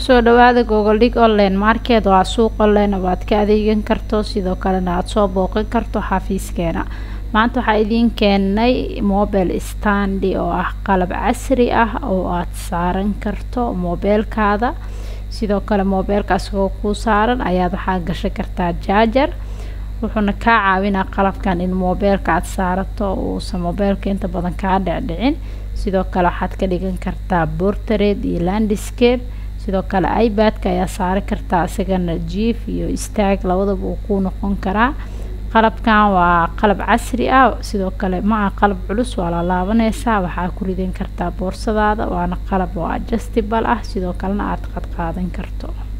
kusoo dhawaada gogoldhig online market waa suuq online oo aad ka adeegan karto sidoo kalena aada soo booqan karto xafiiskeena maanta waxaa idiin keenay mobile standi oo ah qalab casri ah oo aada saaran karto mobeelkaada sidoo kale mobeelka asagoo kuu saaran ayaad waxaa gashan kartaa jaajar wuxuuna kaa caawinaa qalabkan in mobeelka aada saarato uusan mobeelka inta badan kaa dhicdhicin sidoo kale waxaad ka dhigan kartaa bortared iyo landscape sidoo kale ibadka ayaa saari kartaa isagana jief iyo istaag labadaba uu kuu noqon karaa qalabkan waa qalab casri ah sidoo kale ma aha qalab culus waa la laabaneysaa waxaa ku ridan kartaa boorsadaada waana qalab oo adjustable ah sidoo kalena aada qad qaadan karto